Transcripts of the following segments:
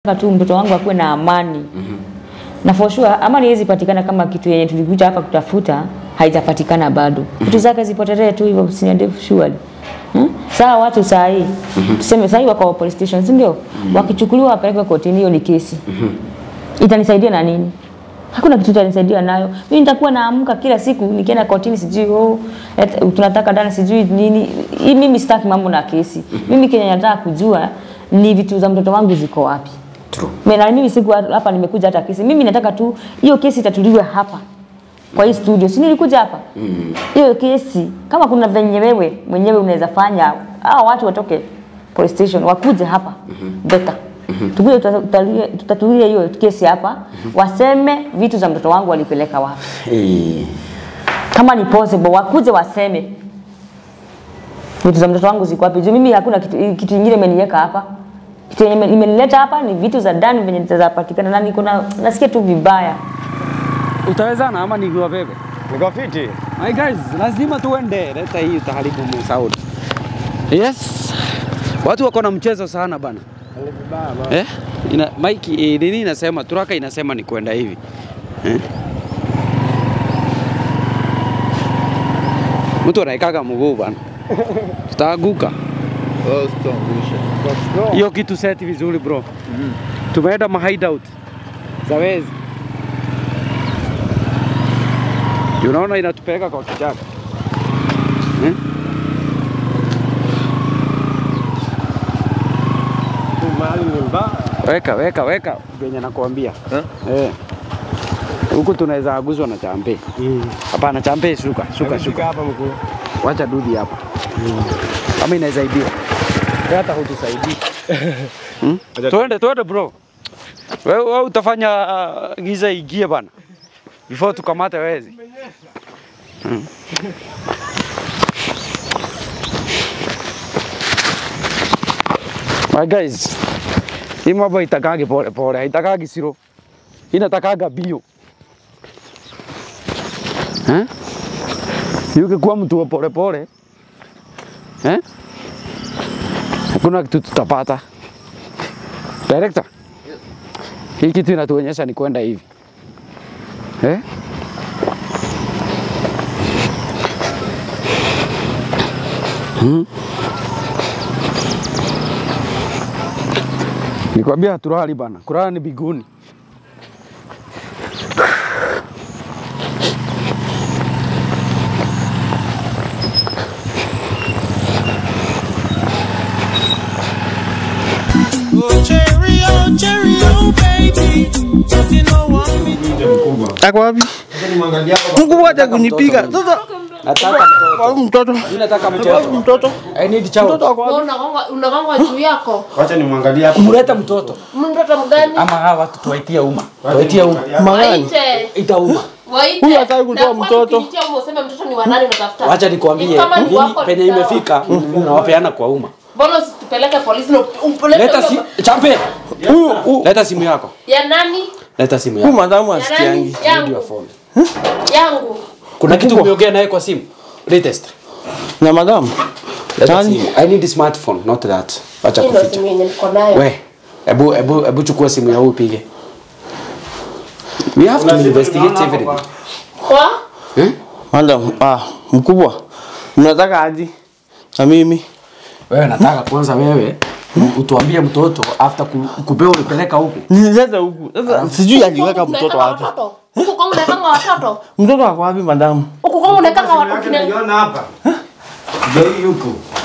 Nataka tu mtoto wangu akuwe na amani na for sure amani haiwezi patikana kama kitu yenye tulikuja hapa kutafuta haijapatikana bado. Vitu zake zipotelee tu hivyo usiniende surely. Hmm? Sawa watu saa hii tuseme saa hii wako police station si ndio? Wakichukuliwa wapelekwe kotini, hiyo ni kesi. Itanisaidia na nini? Hakuna kitu itanisaidia nayo. Mimi nitakuwa naamka kila siku nikienda kotini, sijui oh, et, tunataka dana sijui nini. Hii mimi sitaki mambo na kesi. Mimi kenye nataka kujua ni vitu za mtoto wangu ziko wapi. True. Mimi na mimi siku hapa nimekuja hata kesi. Mimi nataka tu hiyo kesi itatuliwe hapa kwa hii studio. Si nilikuja hapa? Hiyo kesi kama kuna venye wewe mwenyewe unaweza fanya hao watu watoke police station wakuje hapa. Better. Tukuje tutatulie tutatulie hiyo kesi hapa. Waseme vitu za mtoto wangu walipeleka wapi. Eh, Kama ni possible wakuje waseme vitu za mtoto wangu ziko wapi. Juu mimi hakuna kitu kitu kingine imeniweka hapa. Kitu yenye imenileta hapa ni vitu za ndani venye zitapatikana na niko na nasikia tu vibaya. Utawezana ama nikiwabebe? Niko fiti. My guys, lazima tuende. Leta hii utaharibu sauti. Yes. Watu wako na mchezo sana bana. Eh? Ina, Mike eh, nini inasema? Turaka inasema ni kwenda hivi. Eh? Mtu anaikaga mguu bana. Tutaanguka. Hiyo kitu seti vizuri bro. Tumeenda ma hideout za wezi. Unaona inatupeleka kwa kichaka eh? Mahali ni mbaya. Weka weka weka venye nakwambia eh. Huku tunaweza aguzwa na champe. Hapana, champe shuka shuka Fika shuka, hapa mkuu. wacha dudi hapa kama inaweza ibiwa Wewe hata hutusaidii hmm? Tuende tuende bro, wewe wewe utafanya uh, giza igie bana before tukamate wezi hmm. My guys, hii mambo haitakagi pole pole, haitakagi siro, inatakaga bio eh? Ukikuwa mtu wa pole pole eh? Hakuna kitu tutapata. Director, hii kitu inatuonyesha ni kwenda hivi eh? Hmm? Nikwambia haturali bana, kulala ni biguni. Oh, cherry, oh, cherry, oh, baby. You know what me Mkubwa. Ako wapi? Sasa nimwangalia hapa. Mungu wacha kunipiga. Sasa Nataka kwa huyu mtoto. nataka Kwa huyu mtoto. I need child. Mtoto ako wapi? Unagonga unagonga juu yako. Wacha nimwangalie hapa. Mleta mtoto Mtoto mgani? ama hawa watu tuwaitie umma, tuwaitie umma, Magani. Waite. ita umma. Waite. Huyu hataki kutoa Na kwa mtoto. kukiitia umo, useme mtoto ni wa nani unatafuta. Wacha nikwambie Kama ni nini wako, penye ni sawa. imefika, unawapeana kwa umma. Mbona usitupeleke polisi na upeleke Leta si champe, Huyu huyu leta simu yako, ya nani? leta simu huyu yako. madamu Ya nani? asikiangi. Need your Yangu. phone. Yangu. Kuna kitu umeongea naye kwa simu? Latest. Na madamu. Leta Nani? simu. I need a smartphone, not that. Wacha Hii ndio kuficha. simu yenye niko nayo. We, ebu ebu ebu chukua simu ya huyu upige. We have to investigate everything. Kwa? Eh? Madam, ah, mkubwa. Mnataka aje? Na mimi. Wewe nataka kwanza wewe utuambie mtoto after ku- kupewa ulipeleka huku. Nilileta huku. Sasa sijui aliweka mtoto wapi. Watoto. Huku kwangu unaekanga watoto. Mtoto ako wapi madamu? Huku kwangu unaekanga watoto. Yake kina- naiona hapa. Ndio hii yuko.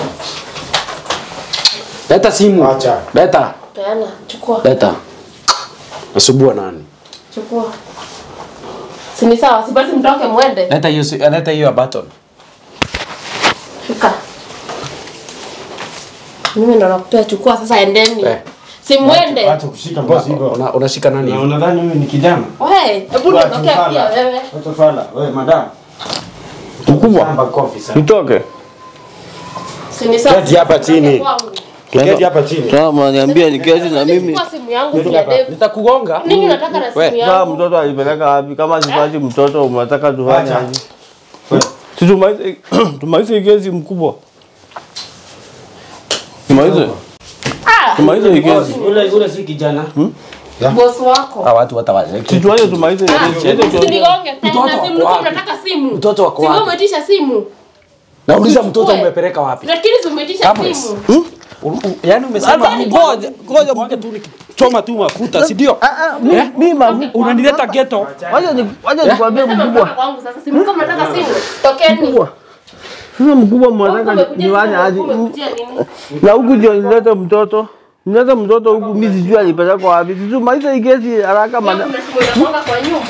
Leta simu. Acha. Leta. Peana, chukua. Leta. Nasubua nani? Chukua. Si ni sawa, si basi mtoke mwende. Leta hiyo si- leta hiyo ya button. Shika. Mimi ndo nakupea chukua sasa endeni. Eh. Si mwende. Acha kushika mzigo. Una, unashika nani? Na hivi? unadhani mimi ni kijana? We, hebu Wacha niondokea ufala. pia wewe. Wacha fala. Wewe madam. Mkubwa. Samba kofi sana. Nitoke. Si ni sawa. Keti hapa chini. Kwangu. Keti hapa chini. Sasa mnaniambia niketi na mimi. Chukua simu yangu si ya Dave. Nitakugonga. Nini unataka na We, simu Sasa yangu? mtoto alipeleka wapi? Kama sipati mtoto mnataka tufanye Acha. aje? Wewe. Si tumalize tumalize kesi mkubwa. Tumalize. Ah, tumalize hii kesi. Ule ule si kijana. Boss wako. Hawa watu watawazeki. Si tuache tumalize hii Ah, kesi. Ende tuongee. Usinigonge tena. Mtoto Simu wako mlikuwa wapi? mnataka simu. Mtoto wako Simu wapi? umeitisha simu. Nauliza mtoto Uchukue. umepeleka wapi? Lakini si umeitisha Cameras. simu. U- u- Yaani umesema Hata- ngoja ngoja mwake tu nikichoma tu mafuta, si ndio? Ah, ah, mi- Eh? mi magu- Unanileta ghetto. Wacha ni wacha nikwambie Sasa mkubwa. mtoka kwangu sasa. Simu mlikuwa mnataka simu. Tokeni. Mkubwa. Sasa mkubwa Kwangu mnataka umekuja niwanye simu, aje? umekujia nini? Na huku ndio nilete mtoto. Nilete mtoto huku mimi sijui alipelekwa wapi. Sijui maliza hii kesi haraka Wewe mana. kuna simu inakuanga kwa nyumba.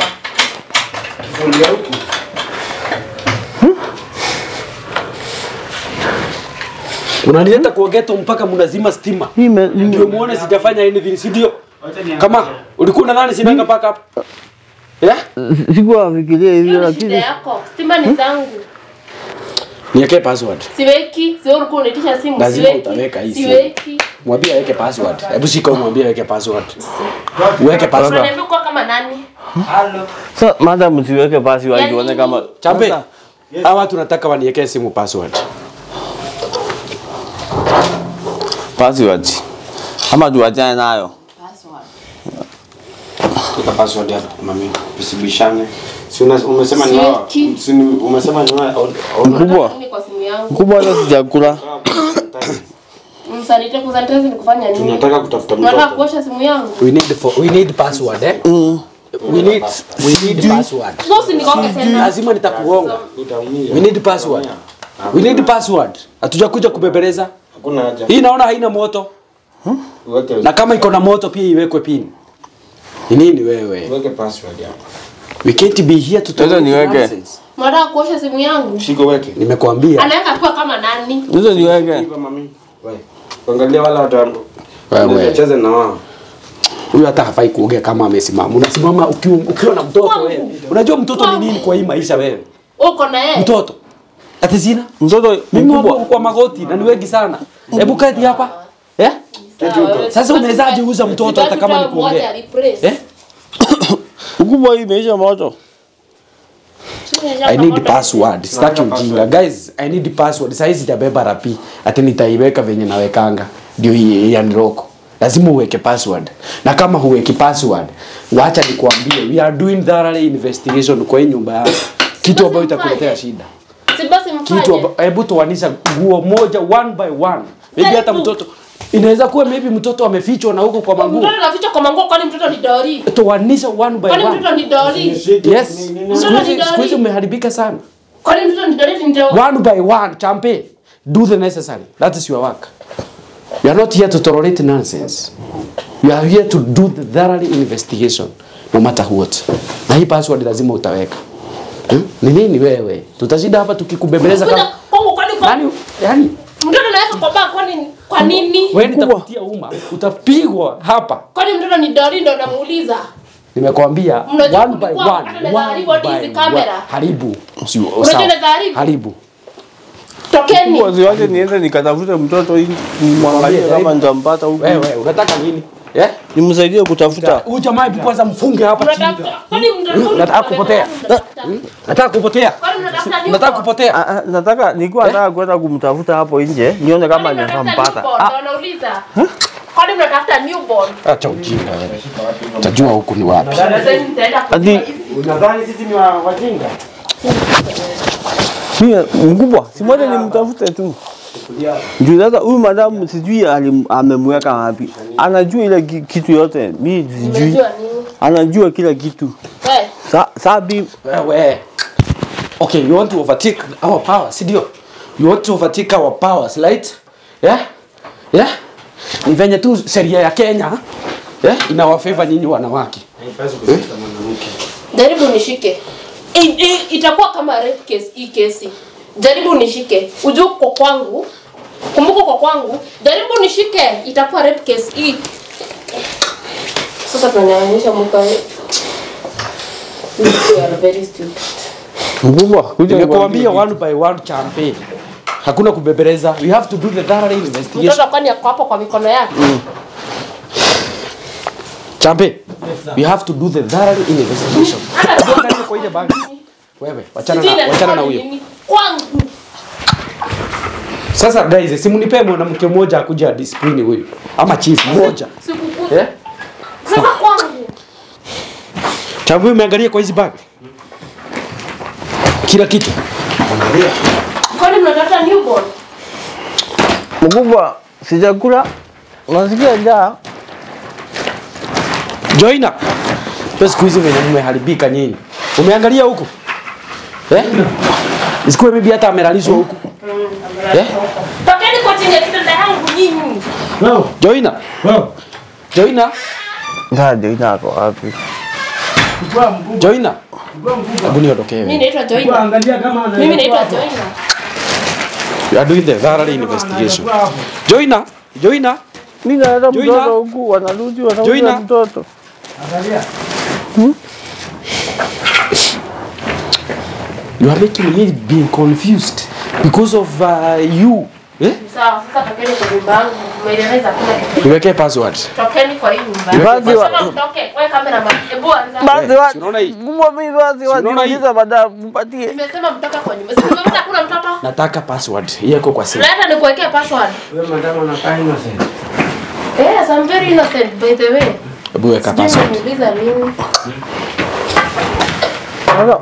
Unanileta kwa ghetto mpaka mnazima stima. Hii me- Ndio muone sijafanya anything, si ndio? Kama ulikuwa unadhani sinanga mpaka hapa? Eh? sikuwa nafikiria hivyo Hiyo ni shida lakini yako. Stima ni zangu. Niweke password. Siweki. Sio ulikuwa unaitisha simu. Lazima Siweki. utaweka hii simu. Siweki. Mwambie aweke password. Hebu shika umwambie aweke password. Uweke password. Unaniambia kuwa kama nani? sasa madam msiweke basi Yaani wajione kama Chambe. Hawa watu nataka waniwekee simu password. password. Ama tuachane nayo. Weka password hapo mami. Usibishane. Si una- umesema ni wao. Siweki. Si ni- umesema ni wao. Mkubwa. Unataka nini kwa simu yangu? Mkubwa hata sijakula. Msanite kusanitize ni kufanya nini? Tunataka kutafuta Unataka mtoto. kuosha simu yangu? We need for, we need password eh? We need we need password. Sio usinigonge tena. Lazima nitakugonga. Utaumia. We need password. We need password. Hatujakuja kubebeleza. Hakuna haja. Hii naona haina moto. Uweke Na kama iko na moto pia iwekwe pin. Ni nini wewe? uweke password hapo. We can't be here to talk Sasa niweke. nonsense. Unataka kuosha simu yangu? Shiko weke. Nimekuambia. Anaweka kuwa kama nani? Hizo niweke. Hivyo mami. Wewe. Angalia wala watu Wewe. wacheze na wao. Huyu hata hafai kuongea kama amesimama. Unasimama ukiwa, ukiwa na mtoto Kwangu. wewe. Unajua mtoto ni nini kwa hii maisha wewe? Uko na yeye? Mtoto. Ati sina? Mtoto Mimi wako mkubwa. kwa magoti na ni wengi sana. Hebu keti hapa. Eh? Sasa unawezaje uza mtoto hata kama ni kuongea? Eh? Mkubwa hii imeisha moto. I need password. Sitaki ujinga. Guys, I need password. Sasa hizi sijabeba rapi. Ati nitaiweka venye nawekanga. Ndio hii ya niroko. Lazima uweke password. Na kama huweki password, wacha nikwambie, we are doing thorough investigation kwa hii nyumba yako. Kitu ambayo itakuletea shida. Si basi Kitu mfanye. amba- hebu toanisha nguo moja one by one. Maybe hata Jaribu. mtoto inaweza kuwa maybe mtoto amefichwa na huko kwa manguo. Mtoto anaficha kwa manguo kwani mtoto ni dori? Toanisha one by Kwani one. mtoto ni dori? Yes. Siku hizi- siku hizi umeharibika sana. Kwani mtoto ni dori ndio? one by one champe do the necessary that is your work you are not here to tolerate nonsense you are here to do the thorough investigation no matter what na hii password lazima utaweka hmm? ni nini wewe tutashinda hapa tukikubembeleza Kuja kama kwangu kwani kwa yani yani mtoto anaweka kwa baa kwani kwa nini? wewe nitakutia umma utapigwa hapa Kwani mtoto ni dori ndio namuuliza? nimekwambia Mnajua one by kulikuwa, one hata naweza one haribu hadi hizi by one kamera. haribu Sio, Unajua sawa. naweza haribu? haribu Tokeni. Mkubwa ziwache niende nikatafute mtoto ili nimwangalie Mwambie, kama nitampata huku. wewe unataka nini eh Nimsaidie kutafuta. huyu jamaa hebu kwanza mfunge hapa chini Unatafuta kwani mtoto Nataka kupotea. nataka kupotea Kwani mnatafuta nini? nataka kupotea Ah, ah, nataka nilikuwa nataka kwenda kumtafuta hapo nje nione kama Kwani mnatafuta nitampata. newborn? Ah, Ndio nauliza. Kwani mnatafuta newborn? acha ujinga wewe utajua huku ni wapi Sasa nitaenda Ati kujua hizi. Unadhani sisi ni wa- wajinga? mimi mkubwa, si moja nimtafute tu. Juu sasa huyu madamu sijui alim- amemweka wapi. Anajua ile ki- kitu yote. Mimi sijui. Unajua nini? Anajua kila kitu. Eh, Sa, sabi wewe okay you want to overtake our power si ndio you want to overtake our powers right yeah yeah ni venye tu sheria ya Kenya yeah inawafavor nyinyi wanawake Haipaswi kushika mwanamke. jaribu nishike. I- i- Itakuwa kama rape case hii kesi. Jaribu nishike. Ujue uko kwangu. Kumbuka uko kwangu. Jaribu nishike. Itakuwa rape case hii. Sasa tunanyanyesha mwaka wetu. You are very stupid. mkubwa, kuja nimekuambia nikwambie one by one champe hakuna kubebeleza we have to do the thorough investigation Mtoto kwani ako hapo kwa mikono yake? champe we have to do the thorough investigation Tuangalie kwa ile bag wewe wachana Sijui na wachana na inatoka huyo nini. Kwangu. Sasa guys, simunipe mwanamke mmoja akuja discipline huyu ama chief mmoja. Sikukuza. Eh? Sasa kwangu. Tangu umeangalia kwa hizi bag. Kila kitu. Kwani mnatafuta newborn? Mkubwa, sijakula. Unasikia njaa? Joina. Pesa siku hizi venye mmeharibika nyinyi. Umeangalia huku? Eh? Isikuwe bibi hata amelalishwa huku. Eh? Tokeni kwa chini ya kitanda yangu nyinyi. Joina. Joina. Njaa ndio inako wapi? Joina. Hebu niondokee Mimi wewe. naitwa Joina. Mimi naitwa Joina. You are doing the thorough investigation. Joina. Joina. Mimi naleta Joina. mtoto huku, wanarudi Joina. wanauza mtoto. You are making me being confused because of uh, you. Eh? Sawa, sasa tokeni kwa nyumba yangu. Umeeleza kuna kitu. Niwekee password. Tokeni kwa hii nyumba. Basi wa- Sema mtoke. Wewe kamera ma. Hebu anza. Basi Eh, wa si unaona hii? mkubwa mimi basi wa unaona hii? niuliza baada mpatie. Nimesema mtoke kwa nyumba. Sasa nimepata kuna mtoto. Nataka password. Yako kwa simu. Leta nikuwekee password. Wewe madam anakaa innocent. Yes, I'm very innocent by the way. Hebu weka Sijui password. unaniuliza nini. Sasa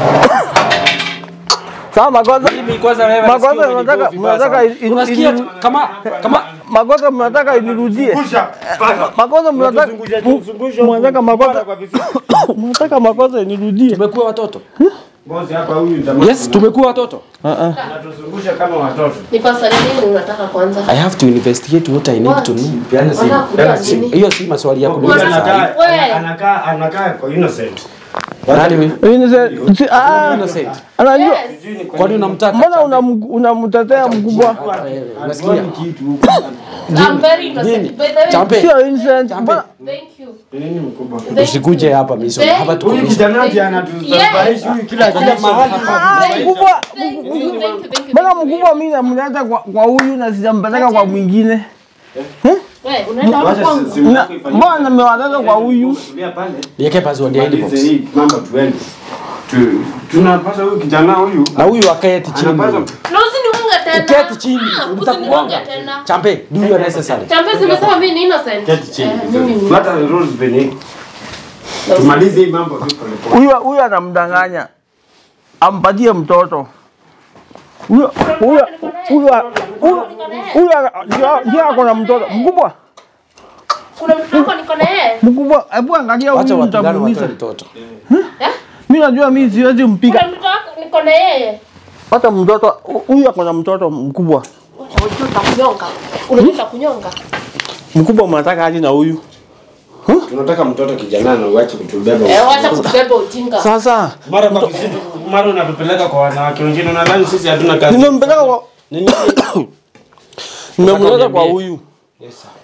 Sasa makosa Mimi kwanza wewe Makosa nasikia mnataka- umenigo vibaya mnataka sana. in- Unasikia in- kama kama makosa mnataka inirudie. Makosa mnataka mnataka makosa mnataka makosa inirudie. tumekuwa watoto. Bosi hapa huyu jamaa. Yes, tumekuwa watoto. Anatuzungusha kama watoto. Ni pasa nini unataka kwanza? I have to investigate what I need What? to know. Peana simu. Unataka Peana kujua simu. nini? Hiyo si maswali ya Huyu kuniuliza saa hii. anakaa Wewe. anakaa anakaa kwa innocent. Nani mimi? Innocent. si- ah, Innocent. Anajua Yes. Kwani unamtaka? mbona unam- unamtetea mkubwa? Unasikia? I'm very innocent. By the way, Champe. Sio innocent. Mbona thank you. Nini mkubwa? Thank you. Usikuje hapa miso. Thank Hapa tuko Huyu miso. kijana ndiye anatusurprise huyu kila kila mahali. Ah, mkubwa Thank you, thank you, thank you, mbona thank you. mkubwa mimi namleta kwa kwa huyu na sijampeleka kwa mwingine? Wewe, unaenda hapo Wacha kwangu? simu Na- yako ifanye. Mbona nimewaleta kwa huyu? Tulia pale. Niweke password ya Tumalize inbox. hii mambo tuende. Tu- Tunapasa huyu kijana huyu Na huyu aketi chini. anapaswa Na usiniunge tena. Uketi chini. Ah, Nitakugonga. usiniunge tena. Champe, do you necessary. Champe zimesema mimi ni innocent. keti chini. Eh, mimi ni Fuata rules venye. Tumalize hii mambo tu pole pole. Huyu huyu anamdanganya. Ampatie mtoto. Huyo huyo huyo huyo huyo ndio- ndio ako na mtoto mkubwa. Kuna mtoto wako niko na yeye. Mkubwa, hebu angalia Wacha huyu wapigane nitamuumiza. watoe mtoto. Eh? Mimi najua mimi siwezi mpiga. Kuna mtoto wako niko na yeye. Hata mtoto huyu ako na mtoto mkubwa. Unajua nitakunyonga. Unajua nitakunyonga. Mkubwa mnataka aje na huyu? Tunataka mtoto kijana na uache kutubeba. Eh, wacha kutubeba ujinga. Sasa Mara kwa vizitu, mara unatupeleka kwa wanawake wengine unadhani sisi hatuna kazi. nimempeleka kwa Nini? nimemleta kwa uniambie. huyu. Yes. sir.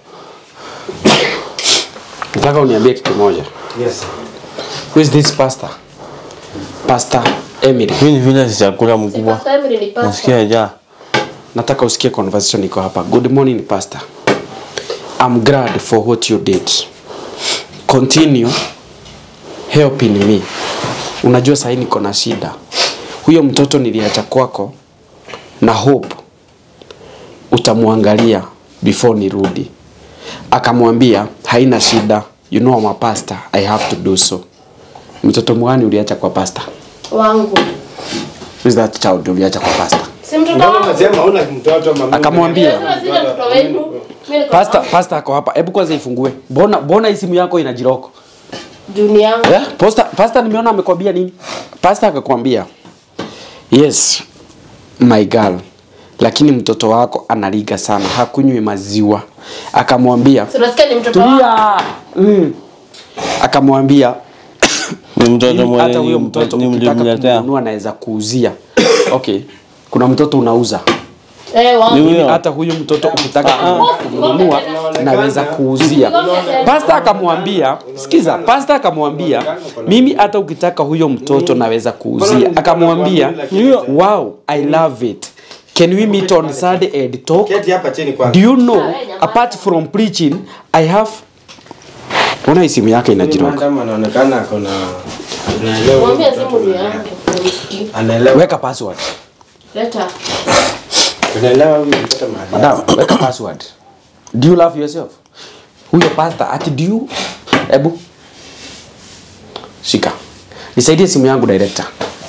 Nataka uniambie kitu moja. Yes. Who is this pastor? Pastor Emily. Mimi ni vile sijakula mkubwa. Pastor Emily ni pastor. Nasikia njaa. Nataka usikie conversation iko hapa. Good morning pastor. I'm glad for what you did. Continue helping me. Unajua sasa niko na shida. Huyo mtoto niliacha kwako na hope utamwangalia before nirudi. Akamwambia haina shida. You know I'm a pastor. I have to do so. Mtoto mwani uliacha kwa pastor? Wangu. Who is that child uliacha kwa pastor? Si mtoto Mbona wangu. unasema una mtoto mama? Akamwambia. Lazima sije mtoto wenu. Mimi niko Pastor, pastor ako hapa. Hebu kwanza ifungue. Mbona mbona hii simu yako ina jiroko? Juni yangu. Eh? Pastor, pastor nimeona amekwambia nini? Pastor akakwambia. Yes, my girl. Lakini mtoto wako analiga sana, hakunywi maziwa. Akamwambia, Si unasikia ni mtoto wangu. tulia. Mm. Akamwambia Ni mtoto "Mimi mwenye hata huyo ni- mtoto ukitaka nilimletea. kumnunua anaweza kuuzia. Okay. Kuna mtoto unauza. Eh, wangu. Ni Mimi huyo. hata huyo mtoto ukitaka Ah. kumnunua naweza kuuzia. Pasta akamwambia, sikiza, pasta akamwambia, mimi hata ukitaka huyo mtoto naweza kuuzia. Akamwambia, wow, I love it. Can we meet on Saturday and talk? Keti hapa chini Do kwanza. you know, apart from preaching, I have Ona hii simu yake inajiroka. Madam anaonekana ako na anaelewa. Mwambie mtoto simu ni na- yangu. Unisikii. Anaelewa. Weka password. Leta. Unaelewa huyu mtoto mahali. Madam, weka password. Do you love yourself? Huyo pastor ati do you? Ebu shika. Nisaidie simu yangu director.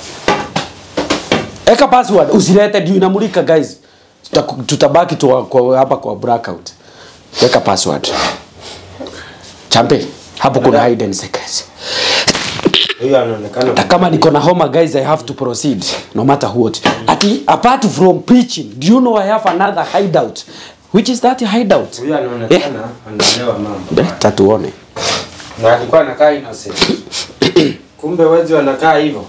Eka password, usilete ndio inamulika guys. Tuta- Tutabaki tu kwa hapa kwa blackout. Weka password. Champe, hapo kuna hidden secrets. Huyu anaonekana Hata kama niko na homa guys, I have to proceed no matter what. Ati apart from preaching, do you know I have another hideout? Which is that hideout? huyu anaonekana anaelewa mambo. Beta tuone. Na alikuwa anakaa innocent. Kumbe wezi wanakaa hivyo.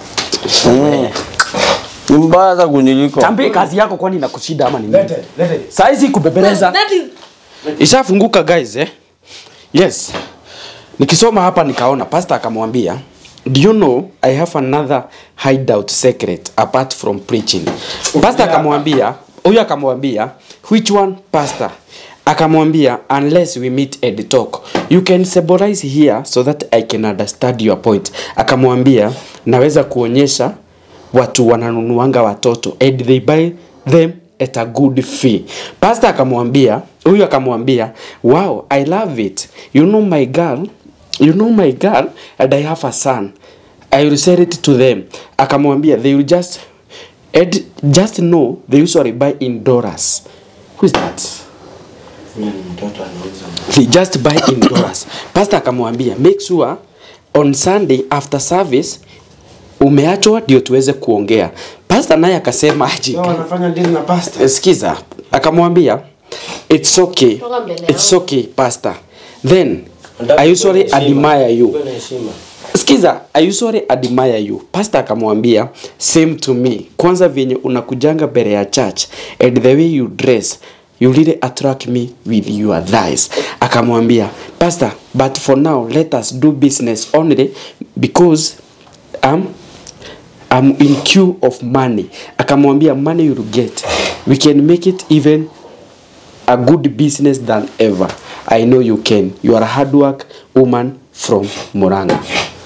Ni mbaya hata kuniliko. Chambe kazi yako kwani inakushida ama ni nini? Lete, lete. Saizi kubebeleza. That is Ishafunguka guys eh? Yes. Nikisoma hapa nikaona pastor akamwambia Do you know I have another hideout secret apart from preaching. Pastor akamwambia, huyu akamwambia, which one pastor? Akamwambia unless we meet and talk. You can symbolize here so that I can understand your point. Akamwambia naweza kuonyesha watu wananunuanga watoto and they buy them at a good fee. Pastor akamwambia, huyu akamwambia, wow, I love it. You know my girl, you know my girl and I have a son. I will sell it to them. Akamwambia, they will just and just know they usually buy in dollars. Who is that? Huyu ni mtoto anauza. They just buy in dollars. Pastor akamwambia, make sure on Sunday after service umeachwa ndio tuweze kuongea. Pastor naye akasema aje, Wao wanafanya deal na pastor. sikiza, akamwambia it's okay, Toka mbele it's okay pastor. Then I usually admire you. Kuwa na heshima. Sikiza, I usually admire you. Pastor akamwambia same to me. Kwanza vyenye unakujanga mbele ya church and the way you dress you really attract me with your thighs. Akamwambia, Pastor, but for now let us do business only because um, I'm in queue of money. Akamwambia money you'll get. We can make it even a good business than ever. I know you can. You are a hard work woman from Murang'a.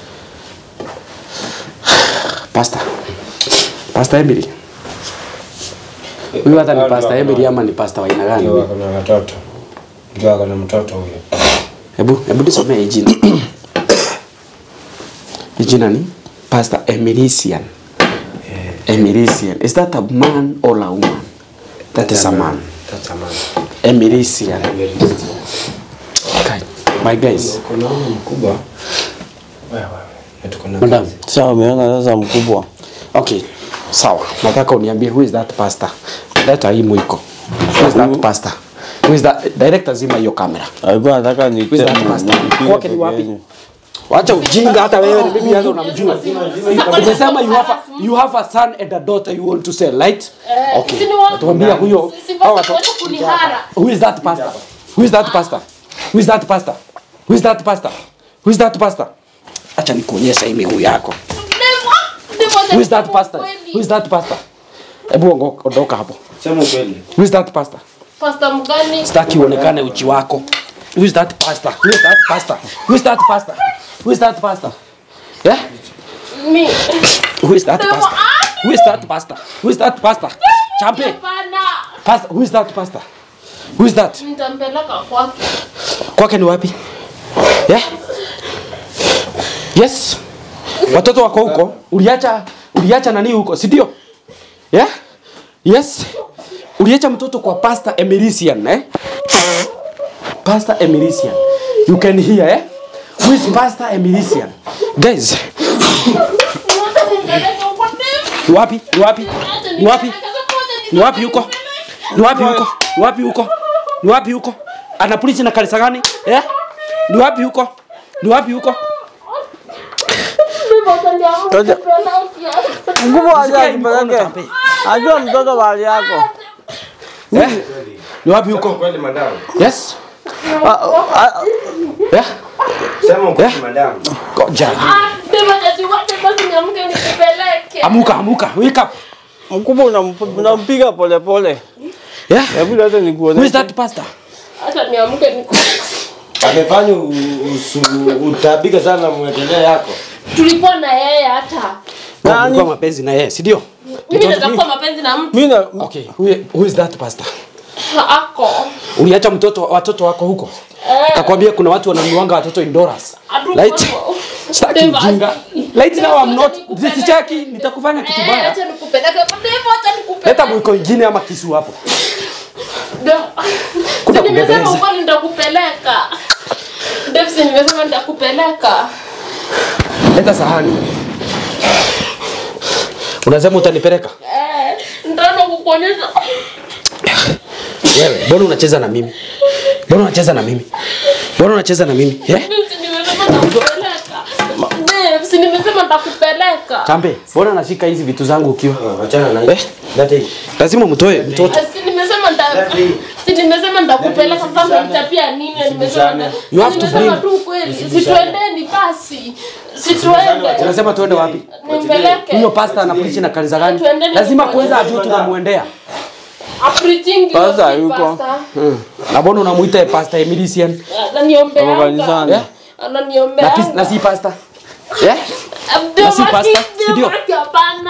Pastor. Pastor Emily. Huyu hata ni Pastor Emily ama ni Pastor wa aina gani? Ndio huyu? wako na watoto. Ndio wako na mtoto huyo. Hebu hebu nisomee hii jina. Hii jina ni Pastor Emilisian. Emilisian. Is that a man or a woman? That is a man. That's a man. Emilisian. Okay. My guys. Kuna huyu mkubwa. Wewe wewe. Na tuko na Madam. kazi. Sasa umeona sasa mkubwa. Okay. Sawa. Nataka uniambie who is that pastor? Leta hii mwiko. Who is that pastor? Who is that director zima hiyo kamera. Alikuwa anataka ni Who's that pastor? Kwake ni wapi? Wacha ujinga hata wewe ni mimi hata unamjua. Umesema you have a, you have a son and a daughter you want to sell, right? Okay. Tuambia huyo hao watu- kunihara Who is that pastor? Who is that pastor? Who is that pastor? Who is that pastor? Who is that pastor? Acha nikuonyesha hii miguu yako. Who is that pastor? Who is that pastor? Hebu ongo- ondoka hapo. Sema ukweli. Who is that pastor? Pasta mgani? Sitaki uonekane uchi wako. Who is that pastor? Who is that pastor? Who is that pastor? Who is that pastor? Yeah? Mi. Who is that pastor? Who is that pastor? Who is that pastor? Champe. Hapana. Pastor, who is that pastor? Who is that? Nitampeleka kwake. Kwake ni wapi? Yeah? Yes. Watoto wako huko, uliacha uliacha nani huko, si ndio? Yeah? Yes. Uliacha mtoto kwa Pastor Emerician, eh? Pastor Emerician. You can hear, eh? Who is Pastor Emerician? Guys, ni wapi? Ni wapi? Ni wapi? Ni wapi huko? Ni wapi huko? Ni wapi huko? Ni wapi huko? Anapulizi na kanisa gani? Eh? Ni wapi huko? Ni wapi huko? Toja. Mkubwa aje Sikia hii mikono akipeleke. tape. Ajua mtoto bali yako. Eh? Ni wapi Sema huko? ukweli madam. Yes? Ah, ah, Eh? Sema ukweli Eh? madam. Goja. Amuka, amuka. Wake up. Mkubwa unamp- unampiga pole pole. Yeah? Hebu leta Who is nikuoneshe. that pastor? Hata niamke niku. Amefanya u- usu- utabika sana mwekelea yako. Tulikuwa na yeye hata. Nani? Ulikuwa mapenzi na yeye, si ndio? Mimi naweza kuwa mapenzi na mtu Mimi na Okay, who, who is that pastor? ako. Uliacha mtoto watoto wako huko? Akakwambia kuna watu wananunuanga watoto indoors. Hatuko Right? hapo. Sitaki Deva, ujinga. Right now I'm not Nikupeleke. sitaki nitakufanya kitu Eh, baya. acha nikupeleke. Deva, acha nikupeleke. Leta mwiko ingine ama kisu hapo. Deva. Kuna Si nimesema kubembeleza. ukweli nitakupeleka. Deva, si nimesema nitakupeleka. Leta sahani. Unasema utanipeleka? Eh, nitaenda kukuonyesha. Wewe, mbona unacheza na mimi? Mbona unacheza na mimi? Mbona unacheza na mimi? Eh? Deva, si nimesema nitakupeleka. Deva, si nimesema nitakupeleka. Chambe, mbona unashika hizi vitu zangu ukiwa? Achana na Eh? Lazima mtoe mtoto. Si nimesema nita si nimesema nitakupeleka sasa nitapia nini nimesema nita- You have si to nimesema bring- tu kweli si tuendeni basi si tuende Unasema tuende wapi? nimpeleke Huyo pastor anapreach na kanisa gani? Tuendeni Lazima tumoja. kwanza ajue tunamuendea. apreaching Pastor yuko. Na mbona unamuita pastor Emilisian? Kwa kanisani. Eh? ananiombea Na, kis- na si pastor? Eh? na si pastor, si ndio? hapana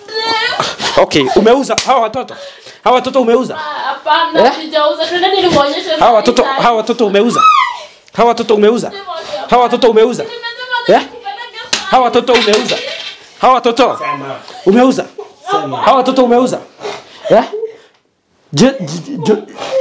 Okay, umeuza hawa watoto. Hawa watoto umeuza. hapana Eh? sijauza tuendeni nikuonyeshe Hawa watoto hawa watoto umeuza. Hawa watoto umeuza. Hawa watoto umeuza. Eh? Hawa watoto umeuza. Hawa watoto umeuza. Hawa watoto umeuza. Eh? Je, je, je,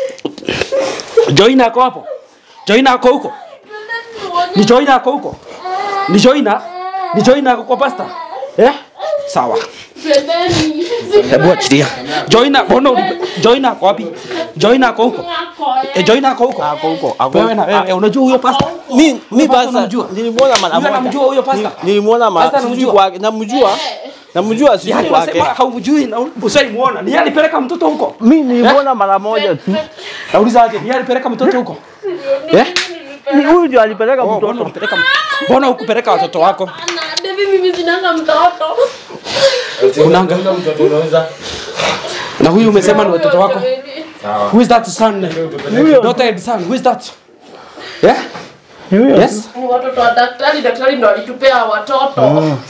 Joina ako hapo? Joina ako huko? Ni Joina ako huko? Ni Joina? Ni Joina ako kwa pasta? Eh? Sawa. Tuendeni. Hebu achilia. Joina, mbona uli- Joina ako wapi? Joina ako huko? Eh, Joina ako huko? Ako huko. Ako Wewe na wewe unajua huyo pasta? Mi mi Huyo pastor basa unamjua? nilimwona mara Huyo moja. anamjua huyo pastor? Ni- Nilimwona mara Pastor sijui anamjua? kwake. Namjua. Namjua sijui Yaani kwake. unasema haumjui na usaimuona. Ni yeye alipeleka mtoto huko? Mi nilimwona mara moja tu. Nauliza aje, ni yeye alipeleka mtoto huko? Eh? Ni huyu ndio alipeleka Oh, mbona mtoto. ulipeleka mbona hukupeleka watoto wako? Ana, Devi mimi sinanga mtoto. Unanga. mtoto unauza. Na huyu umesema ni watoto wako? Who is that son? Huyo. Daughter and son. Who is that? Yeah? Ni huyo. Yes? Ni watoto wa daktari, daktari ndo alitupea watoto.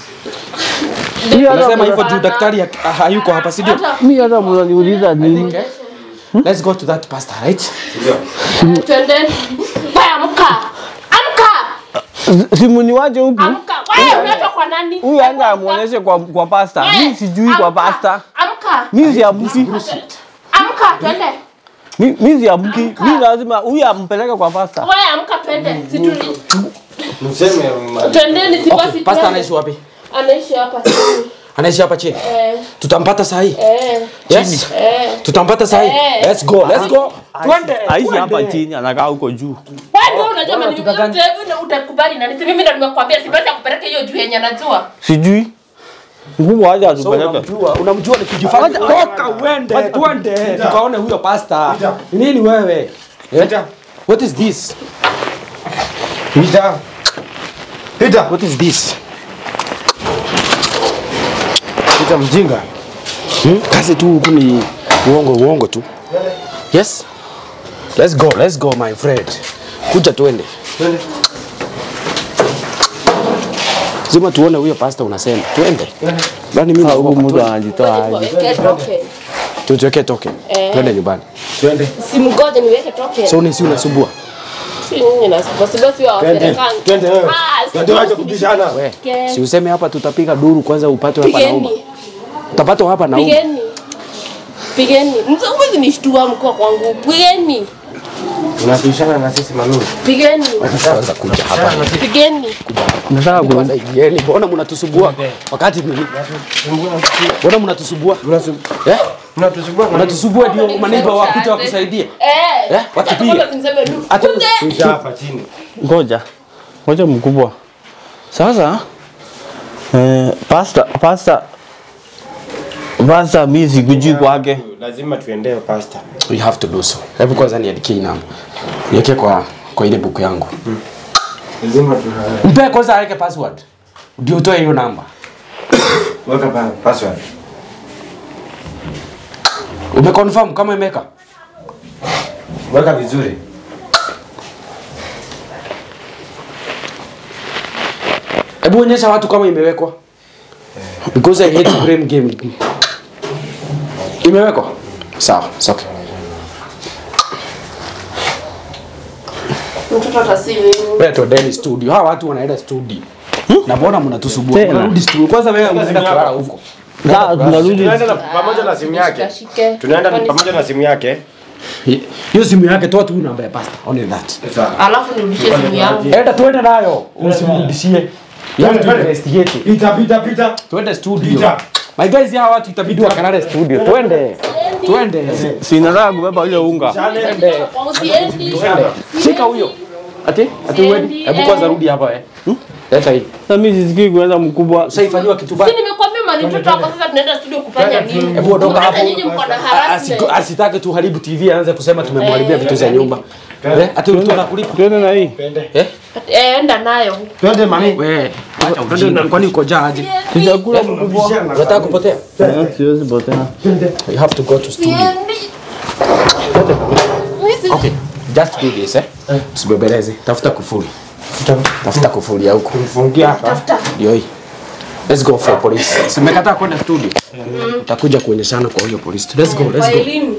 Mi hata Unasema hivyo mna- juu daktari ha- hayuko hapa, si ndio? Hata mi hata mnaniuliza nini? Okay. Let's go to that pastor, right? twendeni. Wewe amka. Amka. Simu ni waje huku. Amka. Wewe unaitwa kwa nani? Huyu aenda amuoneshe kwa kwa pasta. Wewe, Mi sijui kwa amka. pasta. Amka. Mi siamki. Amka twende. Mi mi siamki. Mi lazima huyu ampeleke kwa pasta. Wewe amka twende. Situli. Mseme Twendeni si Okay, basi. pastor twende. anaishi wapi? Anaishi hapa chini. Anaishi hapa chini. Eh. Tutampata saa hii. Eh. Yes. Eh. Tutampata saa hii. Eh. Let's go. Let's go. Twende. Aishi hapa twende. chini anakaa huko juu. Wewe ndio unajua Bora mimi tutakani. utakubali na nisi mimi ndo nimekuambia si basi akupeleke hiyo juu yenye anajua. Sijui. Mkubwa aje So atupeleke. unamjua, unamjua ni kujifanya. Toka uende, twende. Tukaone huyo pastor. Ni Nini wewe? Eh? What is this? Pita. Pita. What is this? Pita mjinga. Hmm? Kazi tu huku ni uongo uongo tu. Yes? Let's go, let's go my friend. Kuja tuende. Twende. Lazima tuone huyo pastor unasema. Tuende. Bani mimi Huyu naogopa. mtu Tuende. anajitoa aje. Weke toke. Tuweke toke. Eh. Twende nyumbani. Twende. Simgoje niweke toke. So ni si unasumbua. Si nyinyi na basi basi wa Twende. wapelekani. Twende wewe. Ah, si Twende wacha basi kubishana. We, nishike. si useme hapa tutapiga duru kwanza upate hapa nauma. Pigeni. Utapata hapa nauma. Pigeni. Pigeni. Msawezi nishtua mkoa kwangu. Pigeni. Unabishana na sisi Manu. Pigeni. Kwanza kuja hapa. Pigeni. Nataka ku Kwanza ingieni. Mbona mnatusumbua? Wakati mimi. Mbona mnatusumbua? Eh? Unatusumbua Mnatusumbua ndio maneiba wakuja wakusaidie. Eh. Eh, wakipiga. Kwanza simseme nu. Hata- Kuje. Pita hapa chini. ngoja. Ngoja mkubwa. Sasa eh, pasta pasta pasta mimi sikujui kwake. Lazima tuendee pasta. We have to do so. Hebu kwanza niandikie hii namba. Niweke kwa kwa ile buku yangu. Lazima tuna Mpe kwanza aweke password. Ndio utoe hiyo namba. weka pa password. Umeconfirm kama imeka? Weka vizuri. Hebu onyesha watu kama imewekwa. because I hate blame game. Imewekwa? Sawa, it's okay. Mtoto atasiwe. Wewe tuendeni studio. Hawa watu wanaenda studio. Na mbona mnatusumbua? Tena. Mnarudi studio. Kwanza wewe unaenda kulala huko. Sasa tunarudi Tunaenda na pamoja na simu yake. Shike. Tunaenda pamoja na simu yake. Hiyo simu yake toa tu namba ya pasta. Only that. Alafu nirudishie simu yangu. Enda tuende nayo. Usimrudishie. You have to investigate. Pita pita pita. Tuende studio. Pita. My guys, hawa watu itabidi wakalale studio. Twende. Twende. sinataka kubeba ile unga. Usiendi. Shika huyo. Ati? Ati uende. Hebu kwanza rudi hapa eh. Hmm? Leta hii. Sasa mimi sisikii kuenda mkubwa. Ushaifanywa kitu Si baya. nimekuambia mali mtoto wako sasa tunaenda studio kufanya nini? Hebu ondoka Hata hapo. nyinyi mko na Asi- harassment. Asitake tuharibu TV aanze kusema tumemharibia vitu za nyumba. Eh, ati ulitoka kulipa. Twende na hii. Eh? Eh, enda nayo. Twende mami. Wewe, acha ujinga. Kwani uko jaa aje? Tutakula mkubwa. Unataka kupotea? Eh, Siwezi potea. You have to go to studio. Okay, just do this eh. Usibebeleze. Tafuta kufuli. Tafuta kufuli ya huko. Fungia hapa. Ndio hii. Let's go for police. Simekataa kwenda studio. Utakuja kuonyeshana kwa hiyo police. Let's go, let's Kwa go. elimu.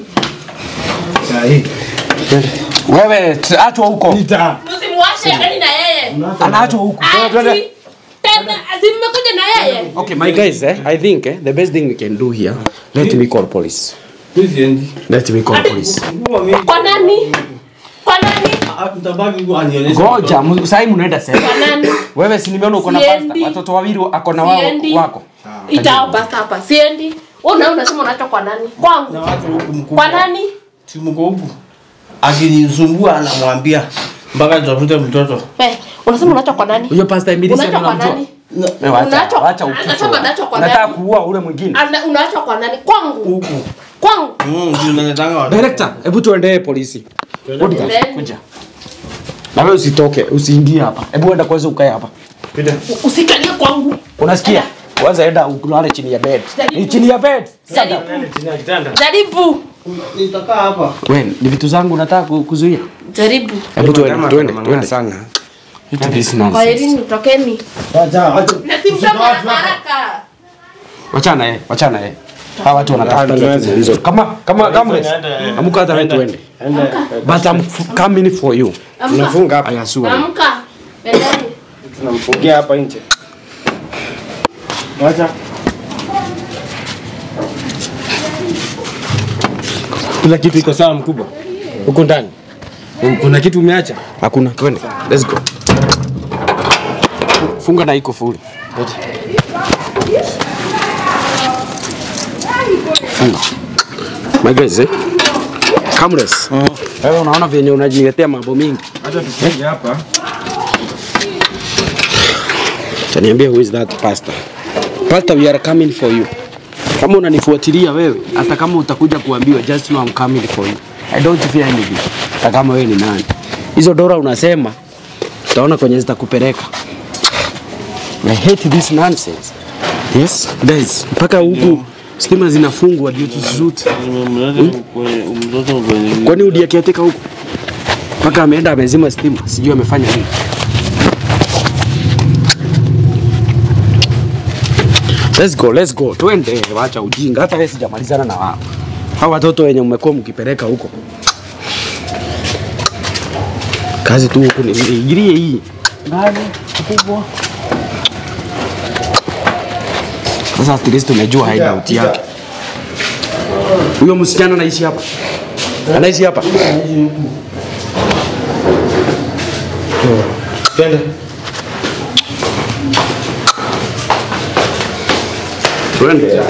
Wewe, t- achwa huko. Pita. Msimwache ndani na yeye. Anaachwa huko. Ati. Tena asimmekuja na yeye. Okay, my guys, eh, I think eh, the best thing we can do here, let me call police. Mimi siendi. Let me call police. Mkubwa mimi. Kwa nani? Kwa nani? Ah, Mtabaki kwa anionyeshe. Ngoja, mu- sasa hivi mnaenda sasa. Kwa nani? Wewe si nimeona uko na Siendi. pasta. Watoto wawili ako na wao Siendi. wako. Itao basta hapa. Siendi. Wewe unaona unasema unacho kwa nani? Na Kwangu. watu huku mkubwa. Kwa nani? Si mko huku. Akinisumbua anamwambia mpaka tutafute mtoto. Eh, unasema unacho kwa nani? Huyo pasta Emily Unacho sasa kwa unamjua? nani? Wewe acha, Unacho- acha anasema ukichwa. anacho kwa Unataka nani? kuua ule mwingine. Ana- Unacho kwa nani? Kwangu. Huku. Kwangu. Mm, ndio naletanga watu. Director, hebu tuendee polisi. Bodyguard, Ndeni. kuja. Na wewe usitoke, usiingie hapa. Hebu enda kwanza ukae hapa. Usikalie kwangu. Unasikia? Kwanza enda ulale chini ya bed. Ni chini ya bed. Jaribu. Jaribu. Nitakaa hapa. Wewe, ni vitu zangu nataka ku- kuzuia. Jaribu. Hebu tuende, tuende, tuende sana. Vitu this Kwa nonsense. elimu tokeni. Acha acha. Na simtoke haraka haraka. Wachana yeye, wachana yeye. Hawa watu wanatafuta tatizo hizo. Kama kama kama amuka hata wewe tuende. But I'm f- coming for you. Amka. Tunafunga hapa. I assure you. Amka. Endeni. Tunamfungia hapa nje. Acha. Kila kitu iko sawa mkubwa. Huko ndani. Kuna kitu umeacha? Hakuna, twende. Let's go. Funga na iko full. Funga. My guys, eh? Cameras. Wewe unaona vyenye unajiletea mambo mingi. Acha tufungie hapa. Taniambia who is that pastor? Pastor, we are coming for you. Kama unanifuatilia wewe, hata kama utakuja kuambiwa just know I'm coming for you. I don't fear anything. Hata kama wewe ni nani. Hizo dola unasema utaona kwenye zitakupeleka. I hate this nonsense. Yes, guys, mpaka huku stima zinafungwa ndio tushoot. Nimemleta kwenye mtoto kwenye Kwani udi akiateka huku? Mpaka ameenda amezima stima, sijui amefanya nini. Let's go, let's go. Twende, wacha ujinga. Hata wewe sijamalizana na wao. Hao watoto wenye mmekuwa mkipeleka huko. Kazi tu huku ni ingilie hii. gari kubwa. Sasa at least tumejua hideout yake. Huyo msichana anaishi hapa. Anaishi hapa. Twende. Twende.